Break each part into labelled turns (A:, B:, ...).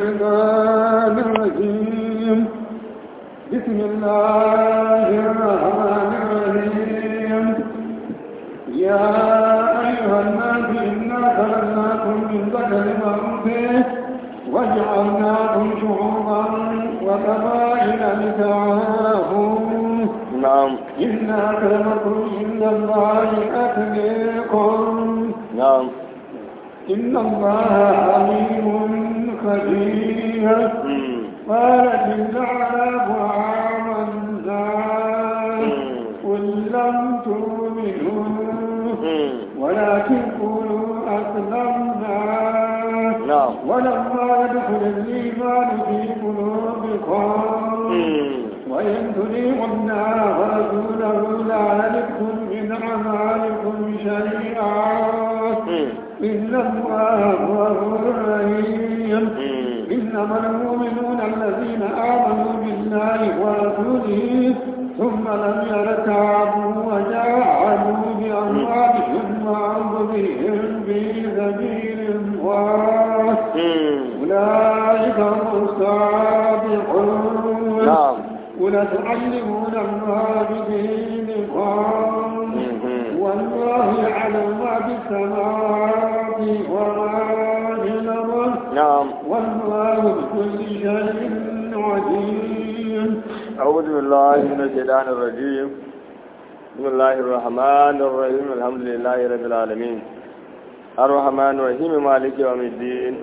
A: الشيطان الرجيم بسم الله الرحمن الرحيم يا أيها الناس إنا خلقناكم من ذكر وأنثى وجعلناكم شعوبا وقبائل لتعارفوا
B: نعم
A: إن أكرمكم عند الله أتقاكم
B: نعم
A: إن الله عليم خبير
B: مم.
A: قالت الأعراب آمنا قل لم تؤمنوا
B: مم.
A: ولكن قولوا أسلمنا
B: نعم
A: ولما يدخل الإيمان في قلوبكم
B: مم.
A: وإن تطيعوا الله ورسوله لا يلدكم من أعمالكم شيئا
B: مم.
A: إن الله غفور رحيم
B: مم.
A: إنما المؤمنون الذين آمنوا بالله ورسوله ثم لم يرتابوا وجاهدوا بأموالهم وأنفسهم في سبيل الله
B: مم.
A: أولئك هم الصادقون
B: نعم
A: قل تعلمون الله بدينكم
B: مم.
A: والله يعلم ما في السماوات وما في الأرض
B: نعم
A: والله بكل شيء عليم
B: أعوذ بالله من الشيطان الرجيم بسم الله الرحمن الرحيم الحمد لله رب العالمين الرحمن الرحيم مالك يوم الدين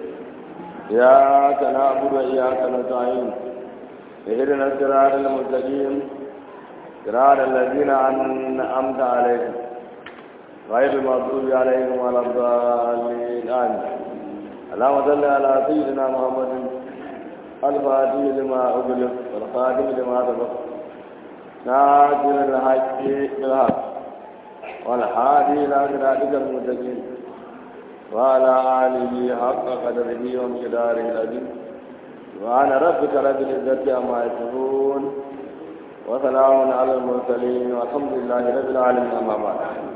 B: إياك نعبد وإياك نستعين اهدنا الصراط المستقيم صراط الذين أنعمت عليهم غير المغضوب عليهم ولا الضالين آمين اللهم صل على سيدنا محمد الفاتح لما أغلق والخاتم لما سبق ناصر الحق بالحق والحادي إلى صراطك المستقيم وعلى آله حق قدره ومقداره العظيم وأنا ربك رب العزة عما يصفون وسلام على المرسلين والحمد لله رب العالمين أما بعد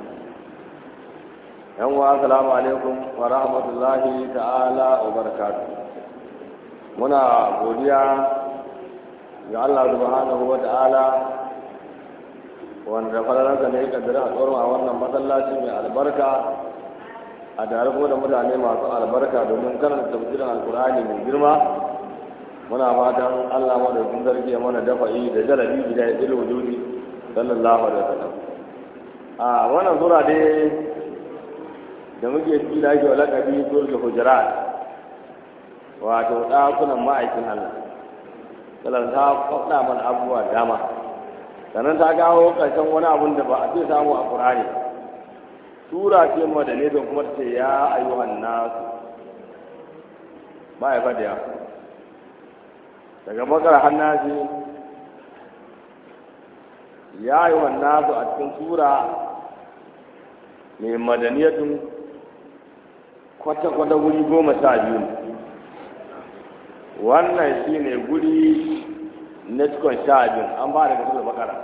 B: yan wa assalamu alaikum wa rahmatullahi ta'ala wa barakatuh muna godiya ga Allah subhanahu wa ta'ala wanda falalansa ne kaddara a tsoron a wannan masallaci mai albarka a tare kuma da mutane masu albarka domin karanta tafsirin alkur'ani mai girma muna fatan Allah madaukin sarki ya mana dafa'i da jalabi da ya tsiri wujudi sallallahu alaihi wasallam a wannan sura dai da muke ci da ake lakabi suratul hujurat wato ɗakunan ma'aikin Allah salar ta faɗa mana abubuwa dama sannan ta kawo ƙarshen wani abun da ba a ce samu a ƙur'ani sura ce madane don kuma ce ya ayyuhan nasu ba ya faɗa ya daga bakar hannasi ya ayyuhan nasu a cikin sura mai madaniyatun kwata-kwata wuri goma sha biyu ne wannan shi ne guri na cikon sha biyu an ba daga da bakara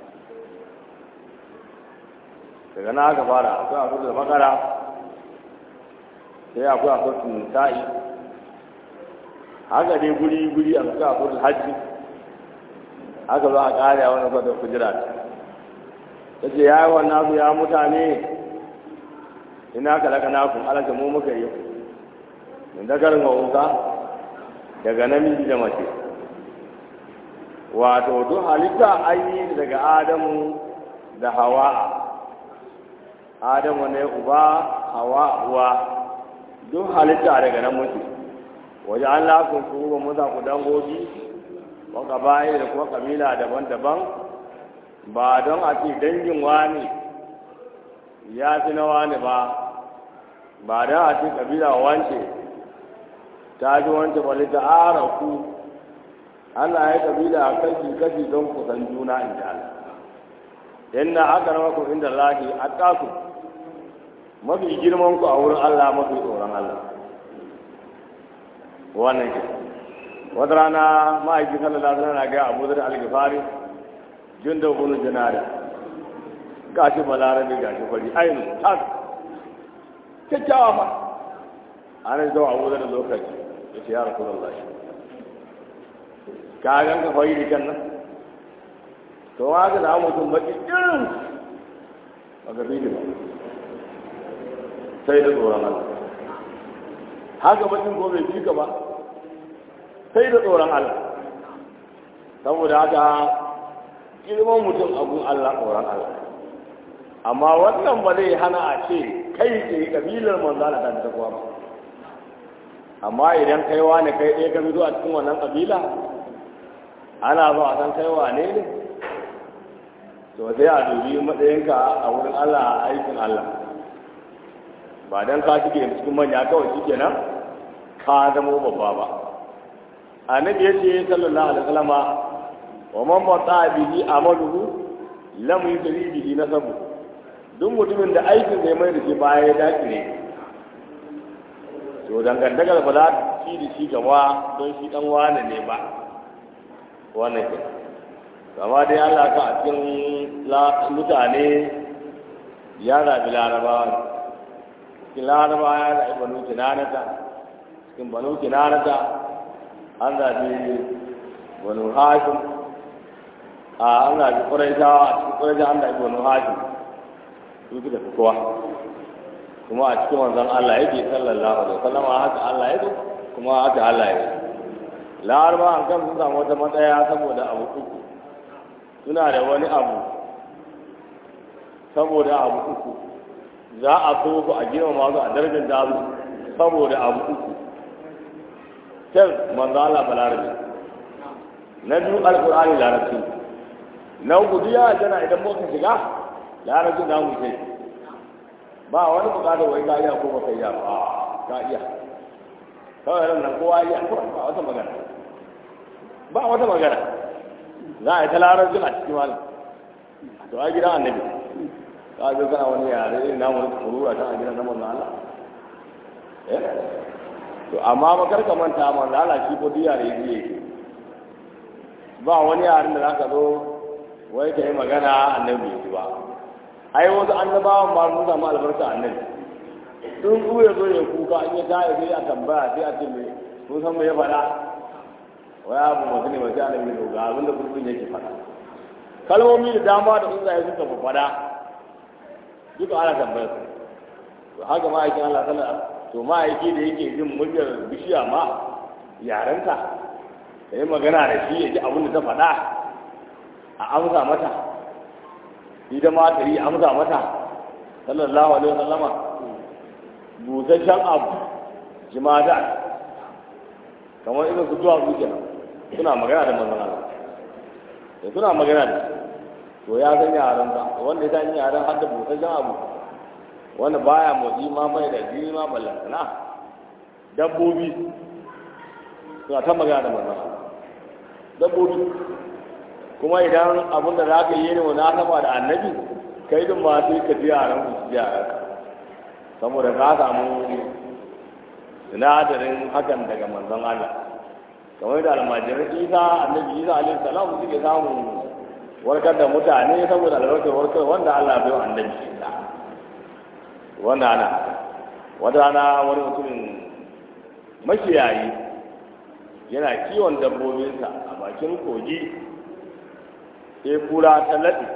B: daga na aka fara akwai a da bakara sai akwai a kusa nisa'i haka dai guri-guri a suka a kusa hajji haka zo a kare a wani kwata kujira ta ce ya yi wannan su ya mutane ina ka daga naku alaka mu muka yi min dagarin wauta daga namiji da mace wato duk halitta an yi daga adamu da hawa adamu ne uba hawa uwa duk halitta daga nan muke waje an lafin su ba musa ku dangogi waka bayi da kuma kabila daban-daban ba don a ce dangin wani ya fi na wani ba ba don a ce kabila wance ta ji wance bali ta ara ku Allah ya kabila a kashi kashi don kusan juna in ji Allah inna aka rama ku inda lahi a taku mafi girman ku a wurin Allah mafi tsoron Allah wannan ke wata rana ma'aiki sallallahu alaihi wasallam na ga Abu Dharr al-Ghifari junda bunu janada gashi balarabe gashi fari ainu tas kyakkyawa fa ana zuwa abu da lokaci ya ce ya rasu da ka gan ka fayi da kan nan to haka da mutum baki irin a gabi da sai da tsoron Allah haka bakin ko bai fika ba sai da tsoron Allah saboda haka girman mutum abun Allah tsoron Allah amma wannan ba zai hana a ce kai ce kabilar manzala ta ta kuwa ba amma idan kai ne kai ɗaya ka fito a cikin wannan kabila ana ba a san kai wane ne to sai a dubi matsayinka a wurin Allah a aikin Allah ba dan ka shige cikin manya kawai shike nan ka zama babba ba annabi ya ce sallallahu alaihi wasallama wa man bata bihi amaluhu lam yusri bihi nasabu duk mutumin da aikin zai mai da shi baya ya dace ne to dangantakar ba za ci da shi gaba don shi dan wane ne ba wannan ke amma dai Allah ka a cikin mutane ya zaɓi larabawa ne cikin larabawa ya zaɓi banu kinanata cikin banu kinanata an zaɓi banu hashim a an zaɓi ƙuraishawa a cikin ƙuraishawa an zaɓi banu hashim su suka fi kowa kuma a cikin wanzan Allah yake sallallahu alaihi wasallam haka Allah yake kuma haka Allah yake laraba an kan sun samu wata matsaya saboda abu uku suna da wani abu saboda abu uku za a so su a girma masu a darajar da su saboda abu uku kyan manzo Allah balarabe na biyu alqur'ani larabci na uku diya jana idan muka shiga larabcin da mu sai ba wani bukatar wai ka iya ko ba kai ya ba ka iya kawai ran nan kowa iya ba wata magana ba wata magana za a yi ta larabcin a cikin wani to a gidan annabi ka zo kana wani yare irin namu na kurura ta a gidan namun Allah eh to amma ba karka manta manzo Allah shi ko diya da yake ba wani yaren da zaka zo wai ka yi magana annabi ya ba ai wasu annabawan ba sun samu albarka annabi sun ku ya zo ya kuka an ya taya sai a tambaya sai a ce me sun san me ya faɗa wai abu mutum ne mace annabi ne ga abinda kurkun yake faɗa kalmomi da dama da tsuntsaye suka fi faɗa duka ana tambayar su to haka ma'aikin Allah sallallahu to ma'aiki da yake jin muryar bishiya ma yarenta ka yi magana da shi ya ji abin da ta faɗa a amsa mata ita ma ta yi amsa mata sallallahu alaihi wasallama busasshen abu jimada kamar irin su zuwa zuciya suna magana da manzon Allah da suna magana da to ya san yaran ba wanda ya san yaran har da busasshen abu wanda baya motsi ma mai da jini ma ballantana dabbobi suna ta magana da manzon Allah dabbobi kuma idan abin da za ka yi ne wani asaba da annabi kai din ma sai ka ji yaran ku ji yaran saboda ka samu sinadarin hakan daga manzon Allah kamar da almajirin isa annabi isa alaihi salam suke samun warkar da mutane saboda albarkar warkar wanda Allah bai wa annabi isa wanda ana wata rana wani mutumin makiyayi yana kiwon dabbobinsa a bakin kogi sai kura ta laɗe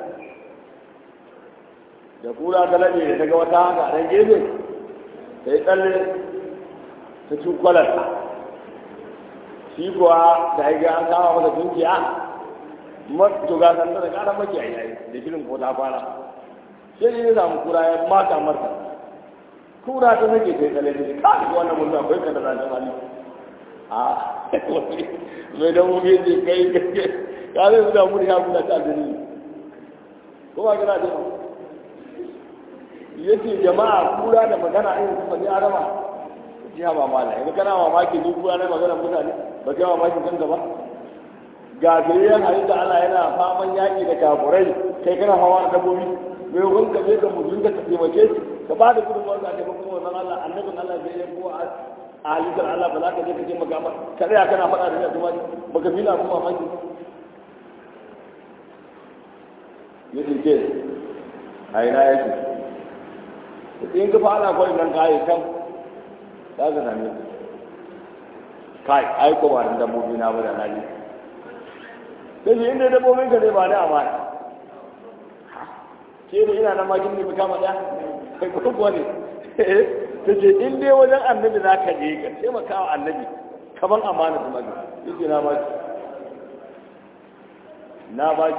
B: da kura ta laɗe da ta ga wata haka a ɗan gefe ta yi tsalle ta cikwalarta shi kuwa da haiga an kama masa tunkiya to ga sanda da ƙara maki a yayi da shirin ko ta fara sai ne ya samu kura ya mata marta kura ta sake ta yi tsalle ta ce ka wannan mutum akwai ka da zancen hali a mai dabobi ne kai ka zai zuwa muri ya kula ta gani ko ba gina da yace jama'a kura da magana irin kuma ni arama ji ha ba mala yanzu kana mamaki ni kura na magana mutane ba kai mamaki kanka ba ga gariyan halitta Allah yana faman yaƙi da kafurai kai kana hawa da dabbobi mai hukun ka je ka mutum ka taimake shi ka ba da gudunmawar ka taimakon wannan Allah annabin Allah zai yi ko a halittar Allah ba za ka je ka taimaka ba ka tsaya kana faɗa da ni a kuma baka fi na kuma mamaki ya ce a ina yake in ka fara kwai nan kayi kan za ka same kai ai ko ba da dabbobi na ba da na ji sai shi inda dabbobin ka zai ba da amana ke da ina na makin ne kama da kai ko kuwa ne ta ce in dai wajen annabi za ka je ka taimaka wa annabi kaman amana su magi yake na ba na ba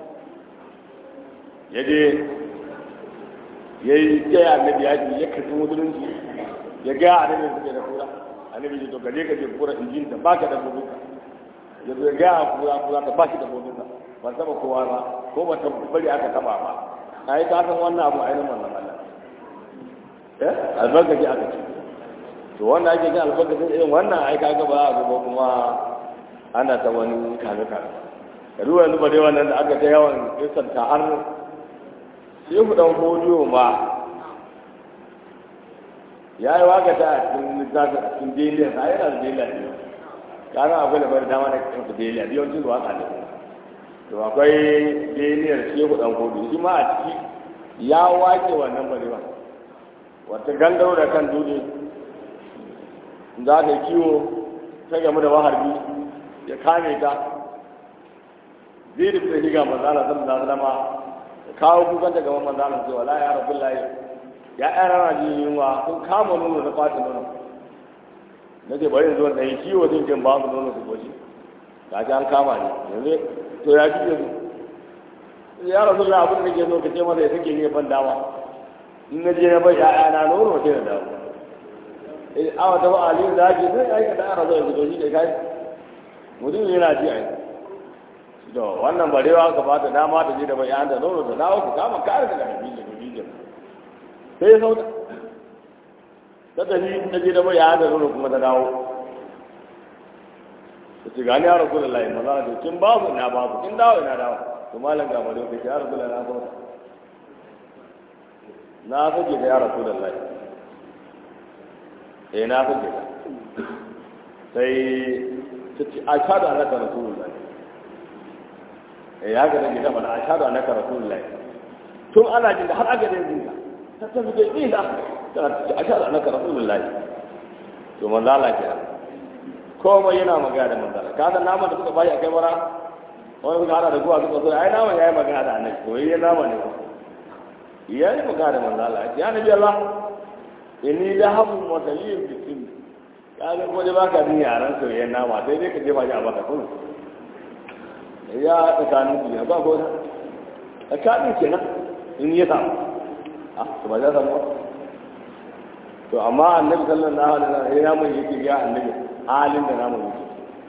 B: ya je ya yi jaya annabi ya ji ya karfi musulunci ya ga annabi suke da kura annabi ji to gaje ka je kura injin ta baka da bubuka ya zo ya ga kura kura ta baki da bubuka ba taba kowa ba ko ba ta bari aka taba ba ai ka san wannan abu ainihin wannan Allah eh albarkaci aka ce to wannan ake jin albarkacin irin wannan ai kaga ba a ba kuma ana ta wani kame kame da ruwa yanzu ba dai wannan da aka ta yawan kisanta har shehu dan hodiyo ma ya yi waka ta a cikin littafin a cikin deliya a yana da deliya ne kana akwai da bari dama na cikin su deliya yawancin da waka ne to akwai deliyar shehu dan hodiyo shi ma a ciki ya wake wannan bari ba wata gangaro da kan dutse za ta kiwo ta gamu da maharbi ya kame ta zai da fita shiga manzana sallallahu alaihi wasallam kawo kukan daga gaban manzana cewa la ya rabbi lahi ya ɗan rana jin yunwa sun kama nono da fata nono na ce bari zuwa da yi kiwo zai jin ba su nono su goshi ga ji an kama ne yanzu to ya ji yanzu ya rasu la abin da ke so ka ce masa ya sake ne ban dama in na je na bai ya'yana nono sai na dawo awa ta ba'ali da ake sai aikata ana zai fito shi da kai mutum yana ji a yi to wannan barewa ka ba ta dama ta je da bai da nono ta dawo ku kama kare daga nabi da nabi da sai ya sauta ta tafi ta je da bai da nono kuma ta dawo ta ce gani ya rasu da layi maza da kin babu ina babu kin dawo ina dawo to malam ga barewa ka ce ya rasu da na sauta na sake da ya rasu da layi eh na sake da sai ta ce a shaɗu annaka rasulullah eh ya ga nake gaba a shaɗu annaka rasulullah tun ana jin da har aka da yin ta tafi da ina ta ce a shaɗu annaka rasulullah to manzo Allah ke komai yana magana da manzo ka san naman da suka bayi a kai bara wani suka hada da guwa suka so ai naman yayi magana da annabi to yayi nama ne ko yayi magana da manzo Allah ya nabi Allah inni lahabun mataliyyin bikin ya ga ko da baka bin yaran soyayyen nama sai dai ka je maji a baka kun ya tsakanin su ne ba ko tsakanin kenan in ya samu a to ba za samu to amma annabi sallallahu alaihi wasallam ya mun yake ga annabi halin da namu yake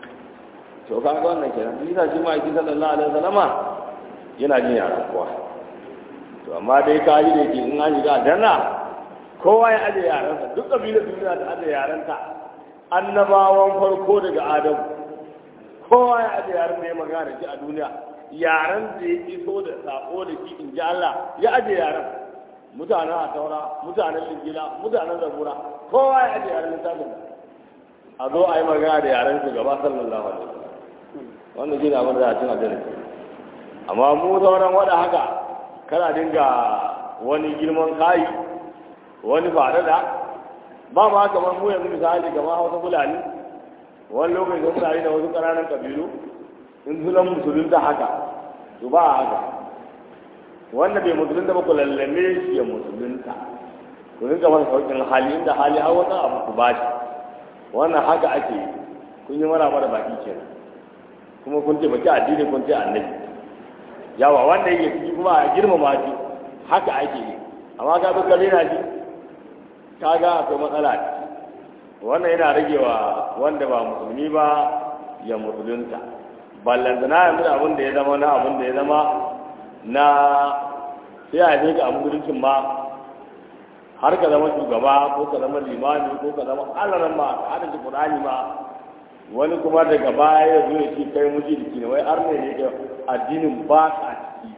B: to ka ga wannan kenan shi yasa shi ma yake sallallahu alaihi wasallama yana jin yaran kowa to amma dai ka ji da yake in an shiga aljanna kowa ya aje yaransa duk kabilar duniya da aje yaranta annabawan farko daga adamu kowa ya aje yaran da ya magana shi a duniya yaran da ya iso da sako da shi in ji Allah ya aje yaran mutanen a taura mutanen lingila mutanen zabura kowa ya aje yaran littafin a zo a yi magana da yaran su gaba sallallahu alaihi wasallam wannan shi ne abin da za a cin aljanna amma mu sauran wada haka kana dinga wani girman kayi wani ba da ba ma kamar mu yanzu misali kamar hausa fulani wani lokaci da fulani da wasu ƙananan ƙabilu in sunan musulunta haka to ba haka wanda bai musulunta ba ku lallame shi ya musulunta ku rinka masa sauƙin hali inda hali har wani abu ku bashi wannan haka ake yi kun yi mara mara baki kenan kuma kun ce baki addini kun ce annabi yawa wanda yake ciki kuma a girmama shi haka ake yi amma ka zo kare na shi ka ga akwai matsala ce wannan yana ragewa wanda ba musulmi ba ya musulunta ballantana yanzu da abin da ya zama na abin da ya zama na sai a yi ga musuluncin ma har ka zama shugaba ko ka zama limami ko ka zama alaran ma ka hada shi qur'ani ma wani kuma daga baya ya zo ya ce kai mujriki ne wai har ne ne addinin ba ka ciki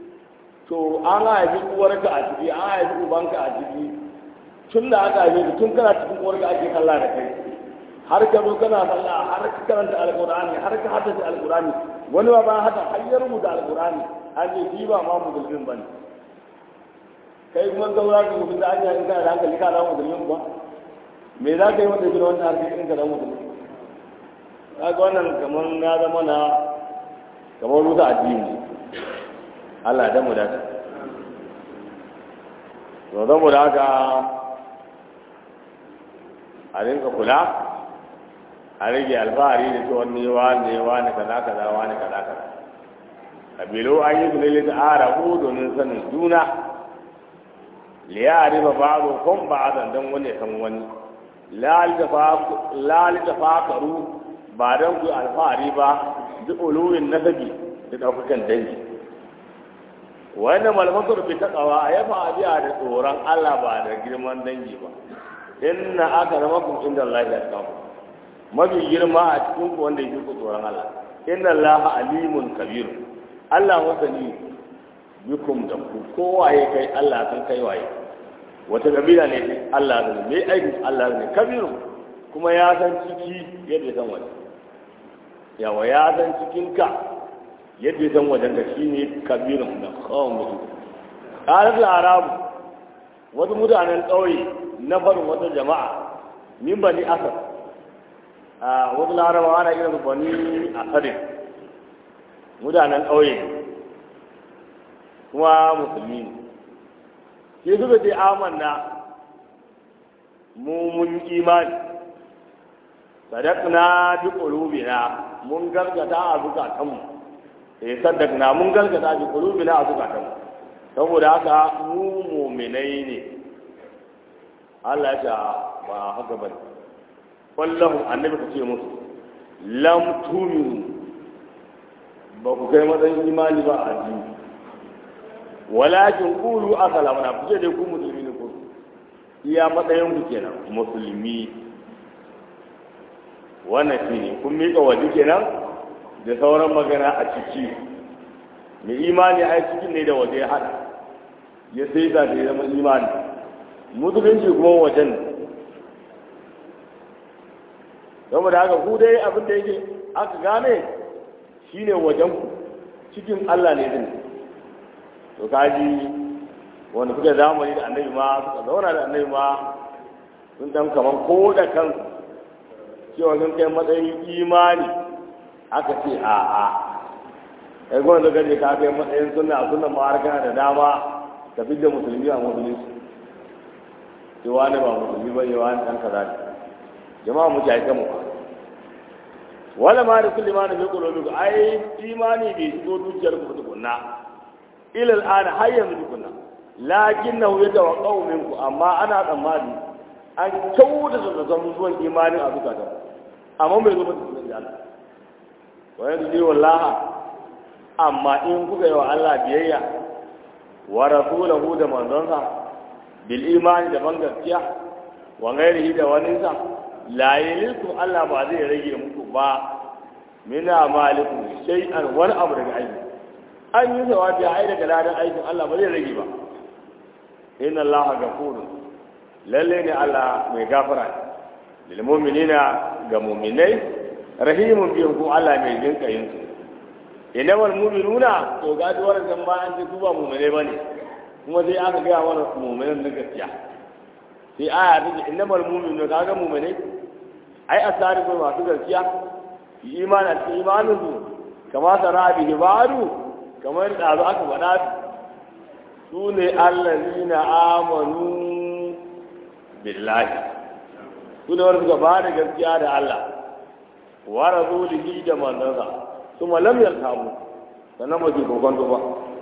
B: to an haifi uwarka a ciki an haifi ubanka a ciki tun da aka haife ka tun kana cikin uwarka ake kalla da kai har ka zo kana sallah har ka karanta alqur'ani har ka haddace alqur'ani wani ba ba hada har ya rubuta alqur'ani an ce shi ba ma musulmin bane kai kuma ga wura ka mutum da an yi kana da hankali ka zama musulmin kuwa me za ka yi wanda gina wanda har kai ka zama musulmi kaga wannan kamar na zama na kamar rusa addini Allah da mu da ta to zan mu da haka a rinka kula a rage alfahari da cewa ne wa ne wa ne kaza kaza wa ne kaza kaza kabilu an yi su ne ta arabu domin sanin juna liyari ba ba'adu kun ba'adan don wani san wani lalita fakaru ba don ku alfahari ba duk uluwin nasabi da ɗaukakan dangi wannan malmakar fi taƙawa a yafa abiya da tsoron allah ba da girman dangi ba inna aka zama kun inda allah ya kawo mafi girma a cikin ku wanda yake ku tsoron allah inna allah alimun kabiru allah masani bikum da ku kowaye kai allah san kai waye wata kabila ne Allah ne mai aikin Allah ne kabiru kuma ya san ciki yadda san waje yawa ya san cikinka yadda san wajen da shi ne kabirun da kawon mutu ƙarar larabu wasu mutanen ƙauye na farin wata jama'a min bani asar a wasu larabawa ana irin bani asarin mutanen ƙauye kuma musulmi ne sai suka ce amanna mu mun imani sadaqna bi qulubina mun gargata a zukatanmu eh sadaqna mun gargata bi qulubina a zukatanmu saboda haka mu mu'minai ne Allah ya ba haka bane wallahu annabi ka ce musu lam tuminu ba ku kai matsayin imani ba a addini walakin kulu asalama na kuce dai ku musulmi ne ku iya matsayin ku kenan musulmi wannan shi ne kun miƙa waje kenan da sauran magana a ciki mai imani a cikin ne da waje ya haɗa ya sai da ya zama imani musulunci kuma wajen saboda haka ku dai abin da yake aka gane shine wajen ku cikin Allah ne din to kaji wanda suka zamani da annabi ma suka zauna da annabi ma sun dan kaman ko da kansu cewa sun kai matsayin imani aka ce a a kai gwan da gaje ka kai matsayin sunna sunna ma har kana da dama ka fi da musulmi a musulunci cewa ne ba musulmi ba yawa ne dan kaza ne jama'a mu jaye mu wala ma da kulli ma da fi qulubikum ai imani bai shigo dukiyar ku tukunna ila al'an har yanzu tukunna lakinnahu yatawaqqa'u minku amma ana tsammani an kyauta da zan zuwan imanin a zukata amma bai zo mata sunan Allah wa yanzu wallaha amma in kuka yi wa Allah biyayya wa rasulahu da manzonsa bil imani da ban gaskiya wa ghairihi da waninsa la yaliku Allah ba zai rage muku ba mina malikum shay'an wani abu daga aiki an yi jawabi ai daga ladan aikin Allah ba zai rage ba inna Allah ghafurun lalle ne Allah mai gafara ne lil mu'minina ga mu'minai rahimun bihim ko Allah mai jinka yin su innamal mu'minuna to ga duwar zan ba an ce su ba mu'minai bane kuma sai aka ga mana mu'minan na gaskiya sai aya ta ce innamal mu'minuna kaga mu'minai ai asari ko masu gaskiya imani a cikin imanin su kama sara bihi ba'du kamar da aka faɗa su ne allazina amanu billahi su ne wanda suka ba da gaskiya da Allah wa rasulihi da manzansa kuma lam yartabu sannan ba su kokonto ba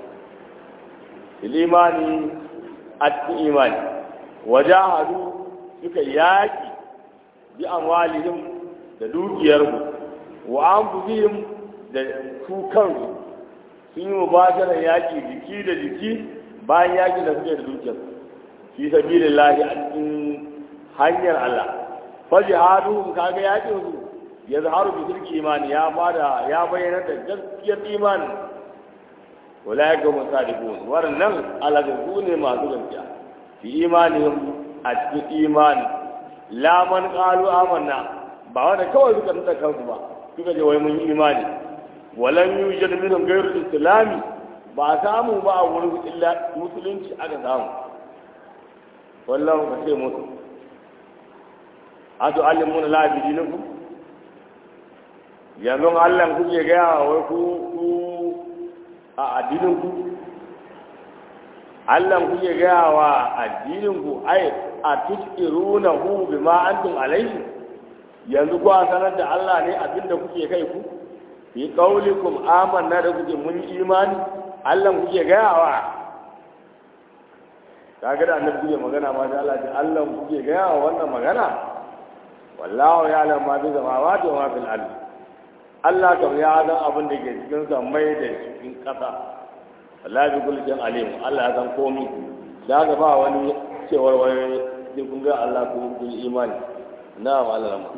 B: imani a cikin imani wajahadu suka yaki bi amwalihim da dukiyarsu wa anfusihim da su kansu sun yi mubasharar yaki jiki da jiki bayan yaki da suke da dukiyarsu fi sabilillahi a cikin hanyar Allah fa jihaduhum kaga yakin su ya zaharu bi sirki imani ya bada ya bayyana da gaskiyar imani wala ga musadiqun wannan alagu ne masu gaskiya fi imanihim a cikin imani la man qalu amanna ba wanda kawai suka nuna kansu ba suka je wai mun yi imani walan yujad minhum ghayru islami ba samu ba a wurin illa musulunci aka samu wallahu ka ce musu atu alimuna la bi dinikum yanzu Allah kuke gaya wai ku ku a addinin ku Allah kuke gaya wa addinin ku ai a tuskiruna hu bima antum alaihi yanzu ku sanar da Allah ne abinda kuke kai ku fi qaulikum amanna da kuke mun imani Allah kuke gaya wa kaga da annabi kuke magana ma da Allah Allah kuke gaya wa wannan magana wallahu ya'lam ma fi samawati wa ma fil ardi Allah kam ya san abin da ke cikin sammai da cikin ƙasa Allah bi kulli shay'in alim Allah ya san komai da ga ba wani cewar wani sai kun ga Allah ku kun imani na'am Allah rahma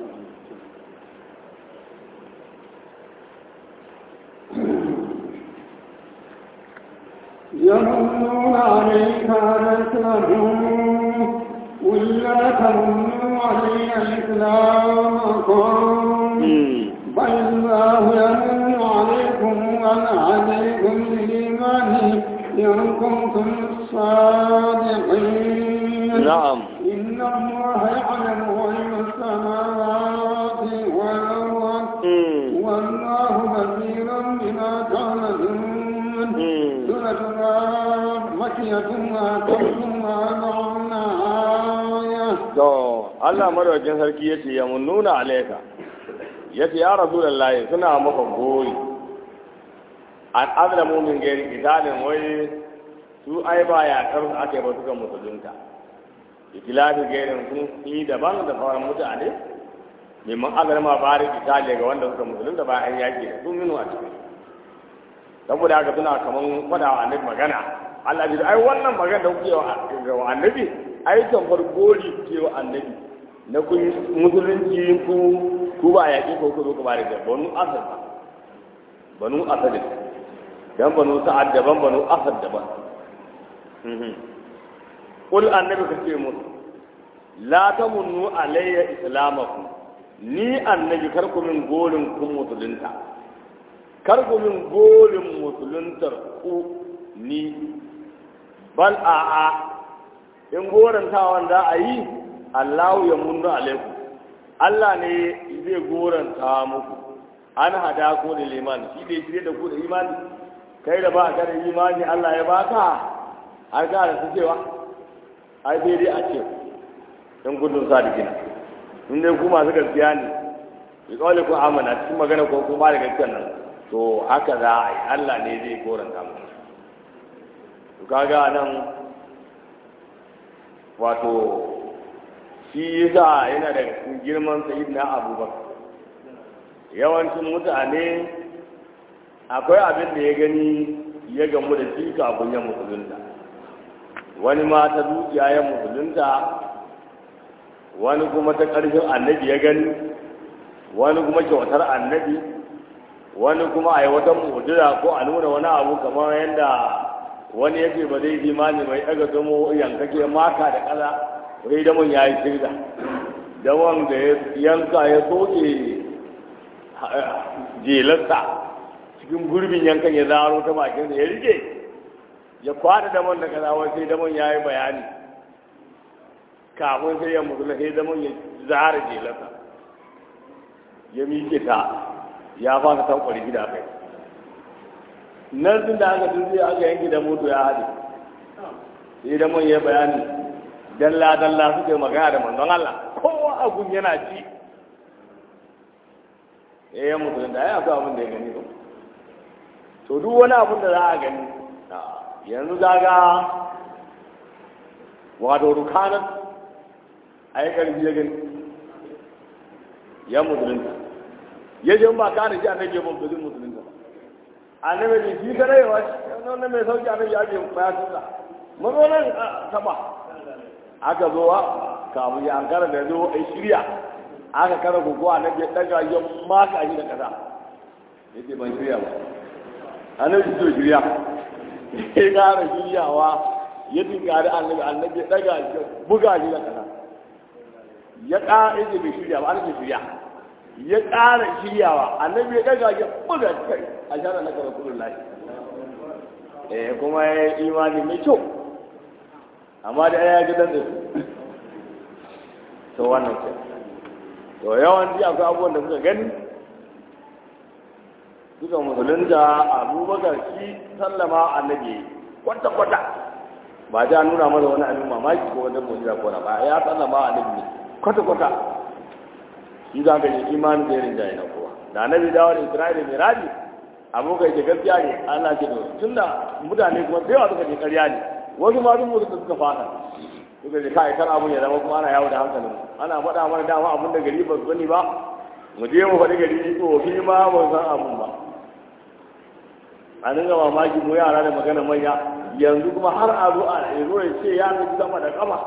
A: يمنون عليك أن أسلموا قل لا تمنوا علي إسلامكم بل الله يمن عليكم أن عليكم الإيمان إن كنتم صادقين
B: نعم
A: إن الله يعلم غيب السماوات والأرض والله بصير بما تعملون سورة الرحمة مكية وأكثر ما آية
B: to Allah madaukakin sarki yace ya mun nuna alaika yace ya rasulullahi suna maka gori an azlamu min gairi italin wai su ai ba ya kar ake ba suka musulunta ikilafi gairin sun yi daban da sauran mutane neman azalma bari itali ga wanda suka musulunta ba an yaki da sun minu a cikin saboda haka suna kaman faɗa wa annabi magana Allah ji ai wannan magana da kuke wa annabi ai tamfar gori kuke wa annabi na kun musulunci ku ku ba yaƙi ko ku zo ku bare da banu asad ba banu asad dan banu sa'ad daban banu asad daban kul annabi ka ce musu la tamunnu alayya islamakum ni annabi kar ku min gorin kun musulunta kar ku min gorin musuluntar ku ni bal a'a in gorantawan za a yi Allahu ya munnu alaikum Allah ne zai goranta muku an hada ko da liman shi ne shirye da ku da imani kai da ba ka da imani Allah ya baka har ka da su cewa ai sai dai a ce in gudun sadikina in dai ku masu gaskiya ne bi kawai ku amana cikin magana ko kuma da gaskiya nan to haka za a yi Allah ne zai goranta muku to kaga nan wato shi yasa yana da girman sayyidina abubakar yawancin mutane akwai abin da ya gani ya gamu da shi kafin ya musulunta wani ma ta dukiya ya musulunta wani kuma ta ƙarfin annabi ya gani wani kuma kyautar annabi wani kuma a yi wata mu'jiza ko a nuna wani abu kamar yadda wani yake ba zai imani mai daga zamo yankake maka da kaza wai damon ya yi shirga damon da ya yanka ya soke jelarsa cikin gurbin yankan ya zaro ta bakin da ya rike ya kwada damon da kaza wai sai damon ya yi bayani kafin sai ya mutu sai damon ya zara jelarsa ya miƙe ta ya fasa tankwari gida kai nan sun da aka tunzi aka yanki da moto ya haɗe sai da mun yi bayani dalla dalla suke magana da manzon Allah kowa abun yana ci eh ya mutu da ya ga abin da ya gani ba to duk wani abun da za a gani yanzu daga wato rukanan a yi ƙarfi ya gani ya musulunta ya je ba kare shi annabi ya bambali musulunta ba annabi ne shi kare yawa shi wannan mai sauki annabi ya ce ba ya tuka mazo nan taba aka zo kafin ya ankara da zo ai shirya aka kara gugu annabi ya daga ya maka shi da kasa yace ban shirya ba annabi to shirya ya kara shiryawa ya tinkari annabi annabi ya daga shi buga shi da kasa ya ƙara yake bai shirya ba annabi shirya ya ƙara shiryawa annabi ya daga ya buga kai a shara na kara kudin lafi eh kuma ya yi imani mai kyau amma da ya ji dan da su to wannan ce to yawanci akwai abubuwan da suka gani suka musulunta abubakar shi sallama annabi kwata kwata ba ja nuna masa wani abin mamaki ko wata mujiza ko na ba ya sallama annabi ne kwata kwata shi za ka yi imanin da irin jayi na kowa da annabi dawo da isra'ila mai raji abokai ke gaskiya ne ana ce da tun da mutane kuma da yawa suka je karya ne wasu ma sun mutu suka fata suka ce kai kan abun ya zama kuma ana yawo da hankalin ana faɗa mana dama abun da gari ba su sani ba mu je mu faɗi gari tsofi ma ba san abun ba a dinga mamaki mu yara da magana manya yanzu kuma har a zo a zo ya ce ya nufi sama da kama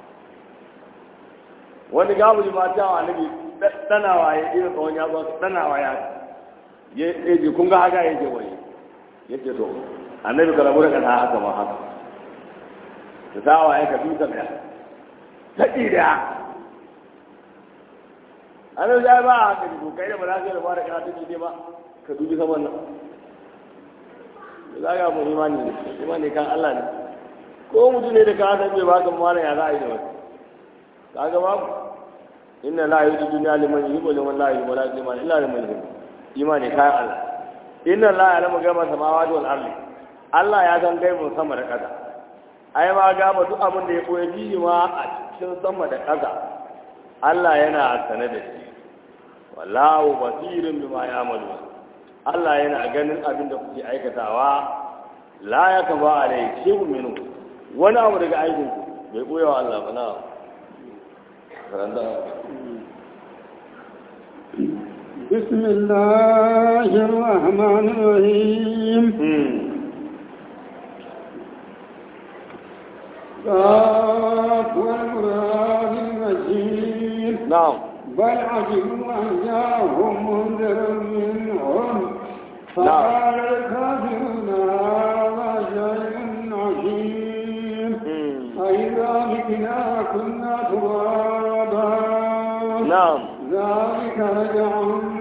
B: wani gabu ma ta wa nabi danawa ya iya tsawon ya zo danawa ya ya ce kun ga haka yake wani ya ce to annabi ka rabu da kasa haka ma haka ta sawa ya ka duka mai ta ɗida annabi ya ba a haka to kai da ba za ka yi da ba da kasa ta ɗide ba ka dubi saman nan za ga mu imani ne imani kan Allah ne ko mutum ne da ka san bai baka mana ya za a yi da wasu kaga babu inna la yuzu dunya liman yuhibbu liman la yuhibbu la yuhibbu illa liman yuhibbu imani kayan Allah inna la ya'lamu ghaiba samawati wal ardi Allah ya san gaibun sama da ƙasa ai ma gaba duk abin da ya koyi biyu ma a cikin sama da ƙasa Allah yana sane da shi wallahu basirun bima ya'malu Allah yana ganin abin da kuke aikatawa la ya kaba alai shehu minu wani abu daga aikin ku bai koya wa Allah ba na karanta
A: بسم الله الرحمن الرحيم قاف والقرآن المجيد
B: نعم
A: بل عجبوا أن جاءهم منذر منهم فقال الكافرون هذا شيء عجيب أئذا متنا كنا ترابا
B: نعم
A: ذلك رجع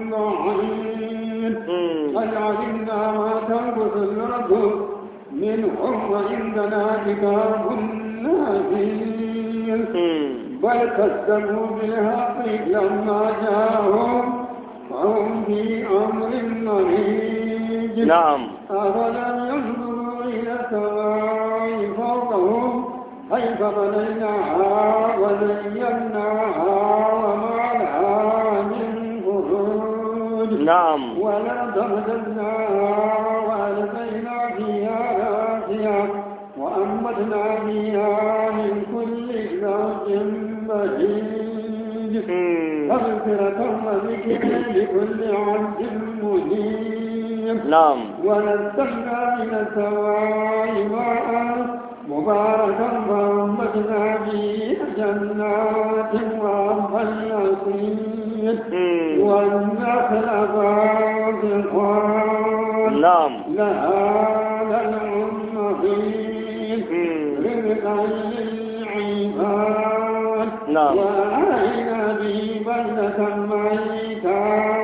A: بعيد قد علمنا ما تنقص الأرض منهم وعندنا كتاب نبيل بل كذبوا بالحق لما جاءهم فهم في أمر مريج
B: نعم
A: أفلم ينظروا إلى السماء فوقهم كيف بنيناها وزيناها وما لها من فروج
B: نعم
A: والأرض مددناها وألقينا فيها راسيا وأنبتنا فيها من كل زوج بهيج تذكرة وذكر لكل عبد منيب
B: نعم
A: ونزلنا من السماء ماء مباركا فأنبتنا به جنات وأرضا يسير والنخل باسقات
B: نعم
A: لها لنع نضيد رزقا للعباد
B: نعم.
A: وأحيينا به بلدة ميتا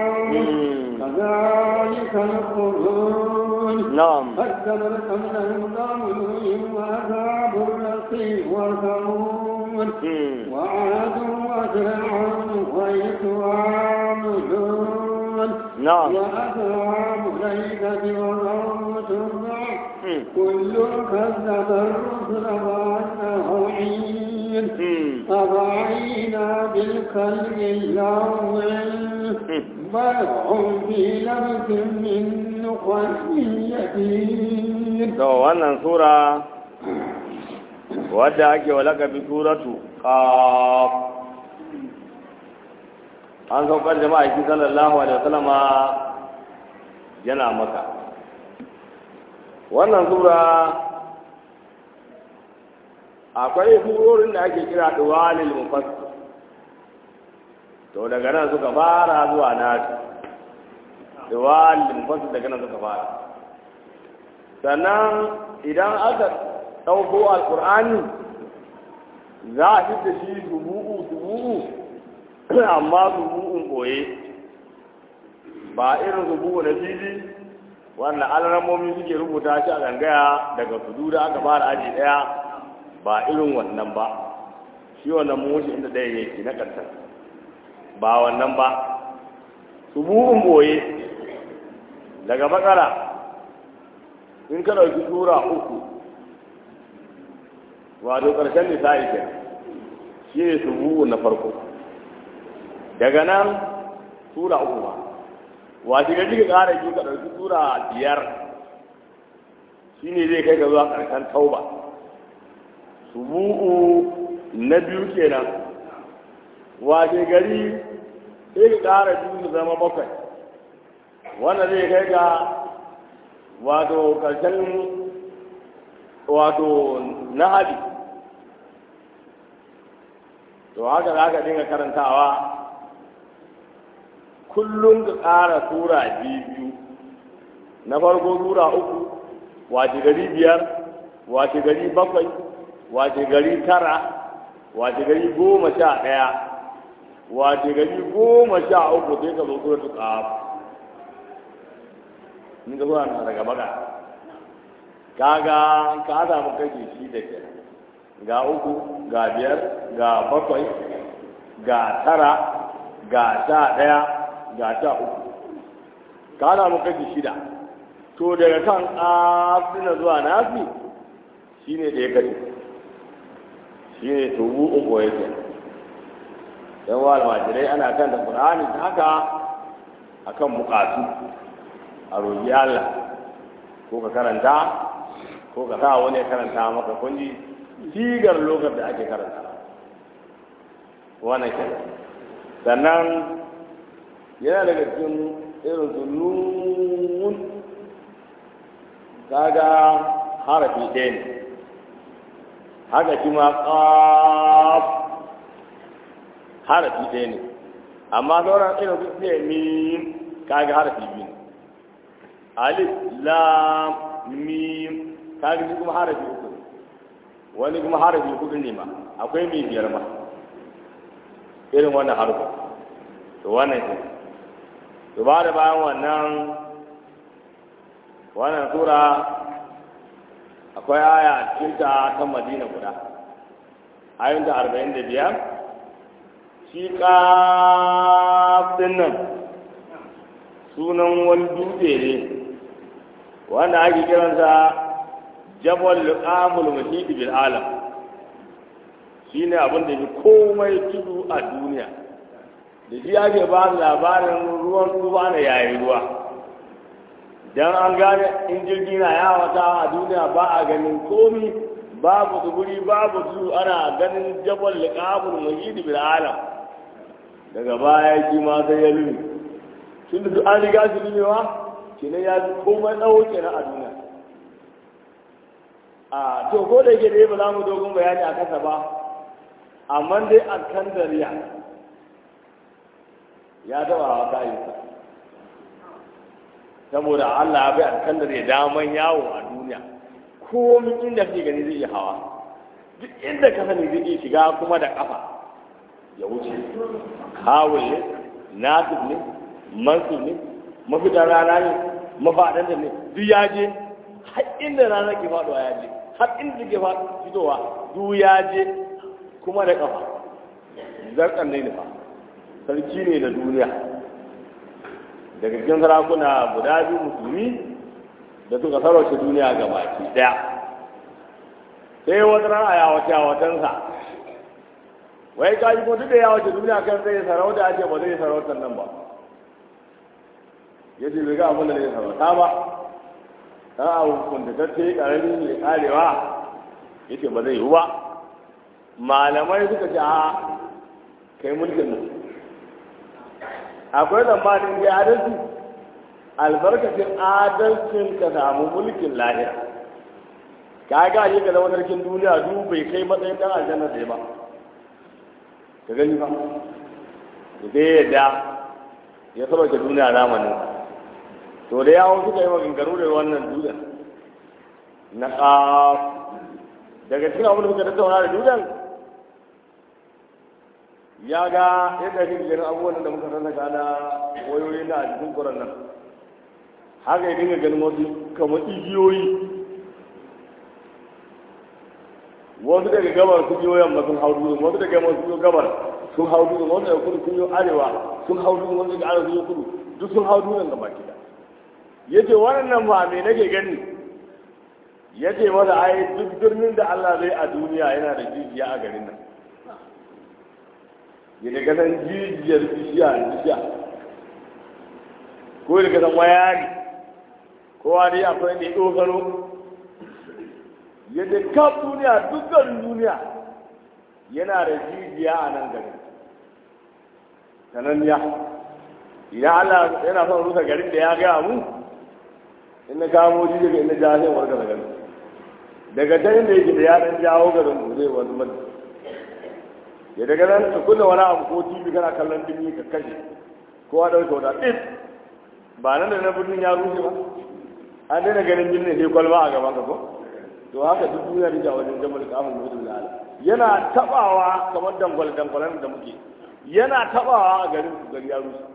A: كذلك الخروج
B: نعم
A: قدمت قبلهم قوم وعذاب الرقيم وثمود وعاد وفرعون وإخوان لوط
B: نعم
A: وأصحاب الأيكة وقوم تبع كل كذب الرسل وأنه عين أفعينا بالخلق الأول بل هم في لبس من نخل يتيم
B: to wannan sura wadda ake walaka bi suratu qaf an saukar da ma'aiki sallallahu alaihi wasallama yana maka wannan sura akwai surorin da ake kira duwalil mufassir to daga nan suka fara zuwa nasu duwalil mufassir daga nan suka fara sannan idan aka ɗauko alƙur'ani za a fi da shi dubu'u dubu'u amma dubu'un ɓoye ba irin dubu'u na fili wanda alramomi suke rubuta shi a gangaya daga tudu da aka fara aji ɗaya ba irin wannan ba shi wannan mun wuce inda ɗaya yake na ƙarshen ba wannan ba dubu'un ɓoye daga bakara in ka ɗauki tura uku wato ƙarshen nisa'i ke shi ne subu'u na farko daga nan tura uku ba wace gaji ka ƙara biyu ka ɗauki tura biyar shi ne zai kai ka zuwa ƙarshen tauba subu'u na biyu kenan wace gari sai ka ƙara biyu su zama bakwai wanda zai kai ga wato ƙarshen wato na hadi to haka za ka dinga karantawa kullum ka ƙara tura biyu na farko tura uku wace gari biyar wace gari bakwai wace gari tara wace gari goma sha ɗaya wace gari goma sha uku sai ka zo tura ta ƙafa in ka zuwa na daga baka kaga ka samu kake shi da ke ga uku ga biyar ga bakwai ga tara ga sha ɗaya ga sha uku ka samu kake shida to daga kan asina zuwa nasi shine da ya kashe shine tubu uku yake yan wa almajirai ana kan da qur'ani ta haka akan bukatu a roƙi Allah ko ka karanta ko ka sa wani ya karanta maka kunji sigar lokacin da ake karanta wannan ke sannan yana daga cikin irin su nun kaga harafi ɗaya ne haka shi ma ƙaf harafi ɗaya ne amma sauran irin su ne min kaga harafi biyu ne alif lam mim kaga shi kuma harafi uku ne wani kuma harafi hudu ne ma akwai mai biyar ma irin wannan harfa to wannan shi to ba da bayan wannan wannan sura akwai aya a cikin ta ta madina guda ayin ta arba'in da biyar shi ƙafin nan sunan wani dutse ne wanda ake kiransa jabal luqamul muhit bil alam shine abin da ke komai tudu a duniya da shi ake ba labarin ruwan tuba na yayi ruwa dan an gane in jirgi na yawata a duniya ba a ganin komi babu tsibiri babu tudu ana ganin jabal luqamul muhit bil alam daga baya shi ma sai ya lumi tun da an riga su lumewa kenan ya fi komai tsawo kenan a duniya a to ko da yake dai ba za mu dogon bayani a kasa ba amma dai a kan dariya ya taba hawa kayansa saboda Allah ya bai a kan dariya daman yawo a duniya komin inda kake gani zai iya hawa duk inda ka sani zai iya shiga kuma da kafa ya wuce hawul ne nasib ne mansub ne mafitar rana ne mafaɗan da ne duk ya je har inda rana ke faɗuwa ya je har inda ke fitowa duk ya je kuma da ƙafa zarkan ne nufa sarki ne da duniya daga cikin sarakuna guda biyu musulmi da suka sarauce duniya ga baki ɗaya sai wata rana ya wace a watansa wai kaji ko duk da ya wace duniya kan zai sarauta ce ba zai sarautar nan ba ya ce bai ga abin da zai sarauta ba dan abu kuntatacce karami mai karewa ya ce ba zai yi ba malamai suka ce a kai mulkin nan akwai zamanin da adalci albarkacin adalcin ka samu mulkin lahira ka ga shi ka zama sarkin duniya duk bai kai matsayin dan aljanna sai ba ka gani ba da yadda ya sarauta duniya zamanin to da yawon suka yi maganganu da wannan dutsen na ƙaf daga cikin abin da suka tattauna da dutsen ya ga yadda shi ganin abubuwan da muka sassaka na wayoyi na a cikin kuran nan haka ya dinga ganin wasu kamar igiyoyi wasu daga gabar sun yi yamma sun hau dutsen wasu daga yamma sun yi gabar sun hau dutsen wasu daga kudu sun yi arewa sun hau dutsen wasu daga arewa sun yi kudu duk sun hau dutsen gaba kida yace wannan ba me nake gani yace masa ai duk birnin da Allah zai a duniya yana da jijiya a garin nan ya daga san jijiyar bishiya bishiya ko daga san wayari kowa dai akwai ne dogaro yadda kaf duniya dukkan duniya yana da jijiya a nan garin sananniya idan Allah yana son rusa garin da ya gaya mu in na kamo ji daga inda ja sai warka da garin daga can inda yake da ya dan jawo garin mu zai wani mata ya daga nan ka kunna wani abu ko tv kana kallon dumi ka kashe kowa ɗauke wata ɗin ba nan da na birnin ya rushe ba an daina ganin birnin sai kwalba a gaban ka ko to haka duk duniya da wajen jamal kafin mutum da ala yana tabawa kamar dangwal dangwalan da muke yana tabawa a garin su gari ya rushe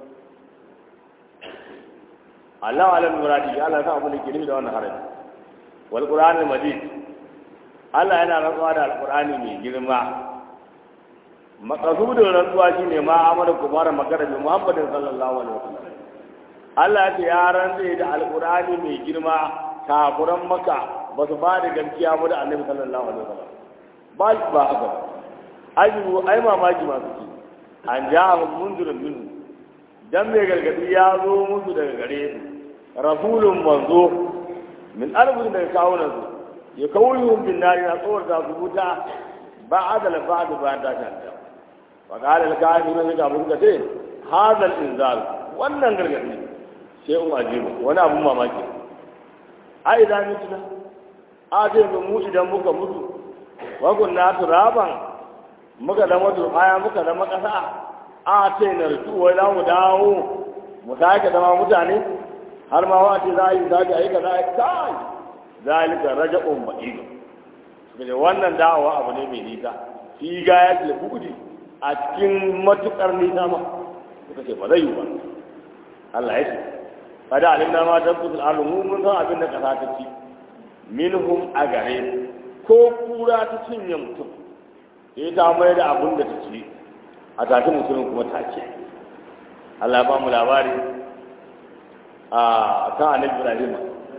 B: Allah alam muradi Allah sa abu da ke nufi da wannan haraji wal qur'anul majid Allah yana rantsuwa da alqur'ani mai girma maqasudun rantsuwa shine ma amara kumara magana bi Muhammadin sallallahu alaihi wasallam Allah ya ce ya rantsa da alqur'ani mai girma kafuran maka ba su ba da gaskiya ba da annabi sallallahu alaihi wasallam ba shi ba haka ajibu ai mamaki masu ci an ja a mundurin minhu dan mai gargadi ya zo musu daga gare su rasulun manzo min arbin daga kawunan su ya kawuyin bin nari na tsawar da su wuta ba adala ba da ba ta shanta wa qala al kafirun ga mun ce hadha al inzal wannan gargadi sai un ajibu wani abun mamaki ai da mutuna a zai mu idan muka mutu wa kunna turaban muka zama turbaya muka zama kasa a ce na rutu wai za mu dawo mu sake zama mutane har ma wa ce za a yi sake a yi ka za a yi kai zalika raja'un ba'idu suka ce wannan dawowa abu ne mai nisa shi ga ya ce buɗi a cikin matukar nisa ma suka ce ba zai yi ba Allah ya ce kada alimna ma tabbutul alamu mun san abin da kasa ta ci minhum a gare ko kura ta cinye mutum sai ta mai da abin da ta ci a tafi mutumin kuma take Allah ba mu labari a kan annabi Ibrahim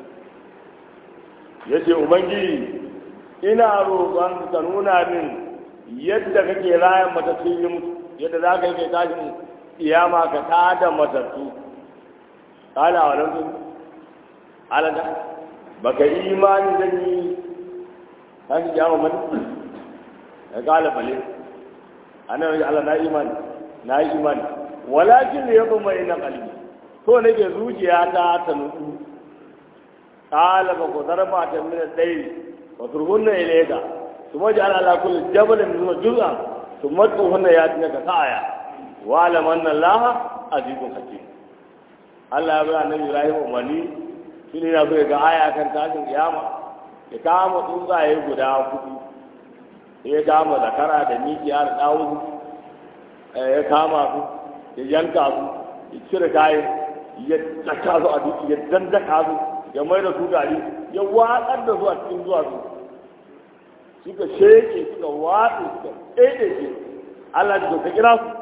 B: yace ubangiji ina roƙon ka nuna min yadda kake rayan matattu yi mutu yadda za ka yi kai tashin iyama ka tada matattu kala wa nan alada baka yi imani zan yi tashin iyama mani ya kala bale annabi Allah na imani na yi imani walakin da ya kuma ina kalbi to nake zuciya ta ta nutsu qala ba ku darba ta min dai wa turhunna ilayka thumma ja'ala ala kulli jabalin min juz'a thumma tuhunna yatina ka sa'aya wa alam anna Allah azizun hakim Allah ya bada annabi Ibrahim umarni shine na so ga aya kan tashin kiyama ya kama tsuntsaye guda hudu ya kama zakara da mikiya da ɗawun ya kama su ya yanka su ya cire kayan ya daka su a duk ya dandaka su ya mai da su gari ya watsar da su a cikin zuwa su suka sheke suka watsu suka ɗaiɗe shi Allah ji ka kira su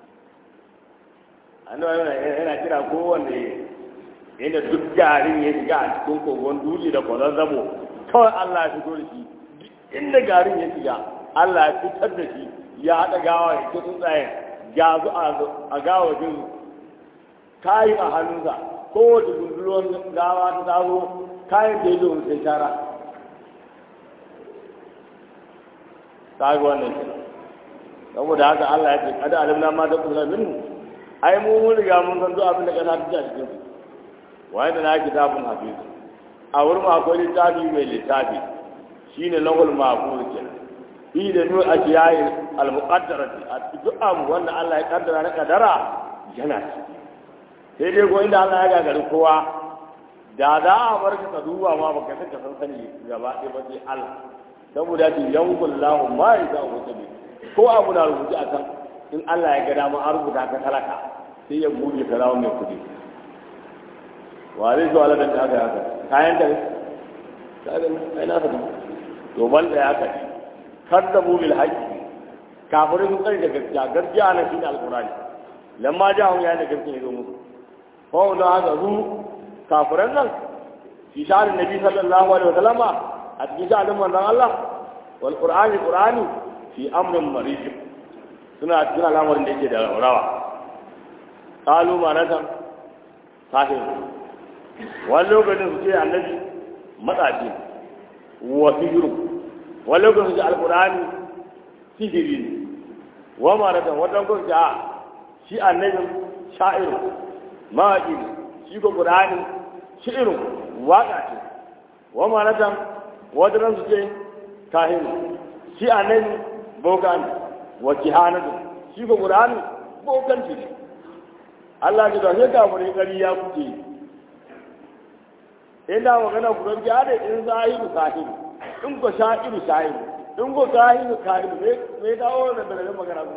B: annabi yana yana kira kowanne inda duk garin ya shiga a cikin kogon dutse da kwanan zamo kawai Allah ya fito da shi inda garin ya shiga Allah ya fitar da shi ya haɗa gawa ya ce tsuntsayen ga zu a gawa jin kayi a hannunsa kowace gundulon gawa ta tazo kayan da ya zo sai shara ta ga wannan shi saboda haka Allah ya ce kada alimna ma ta kusa minhu ai mu mun riga mun san duk abin da kasa ta a cikin su wai da na kitabun hafiz a wurin akwai littafi mai littafi shine lahul mahfuz kenan fi da nur ajiyayi al-muqaddarati a duk abu wanda Allah ya kaddara na kadara yana ci sai dai ko inda Allah ya gagari kowa da za a bar ka duba ma baka saka san sani gaba ɗaya ba sai Allah saboda ki yankul lahu ma ya za ku tabi ko abu na rubuce a kan in Allah ya ga dama an rubuta ka talaka sai ya buɗe ka zama mai kuɗi wa zai zo Allah da ta ga haka kayan ka kaga ai na fata to ban da ya kaci kaddabu bil haqqi kafirin sun tsare da gaskiya gaskiya nan shine alqur'ani lamma ja'u ya da gaskiya zo musu fa da haka zu kafiran nan fi sha'anin nabi sallallahu alaihi wa sallama a cikin sha'anin manzon Allah wal qur'ani qur'ani fi amrin marij suna cikin al'amarin da yake da rawa qalu manatan sahih wani lokacin su ce annabi matsaci wa sihiru wani lokacin su ce alqur'ani sihiri ne wa manatan wata lokacin su a shi annabin sha'iru mawaƙi ne shi ko qur'ani shi'iru waƙa ce wa manatan wata ran su ce kahinu shi annabi boka ne wa kihanatu shi ko qur'ani bokanci ne Allah ji da sai kafirai kari ya kuke ina magana ku don da in zahiru sahiru in ko sha'iru sha'iru in ko kahinu kahinu me me dawo da da magana ku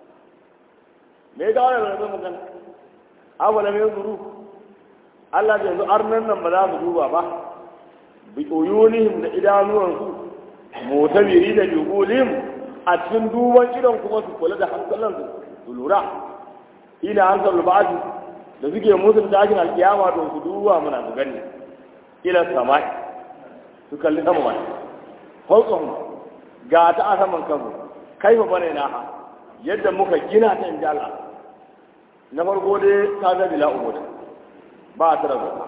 B: me dawo da da magana awala me zuru Allah da yanzu arnan nan ba za su duba ba bi uyunihim da idanuwansu mutabiri da jugulihim a cikin duban idon kuma su kula da hankalansu su lura ina an sallu ba'adu da suke musun tashin alkiyama to su duba muna su gani ila samai su kalli sama mai haukan ga ta a saman kanmu kai fa bane na ha yadda muka gina ta inji Allah na farko dai ta ga bila ubud ba ta da gofa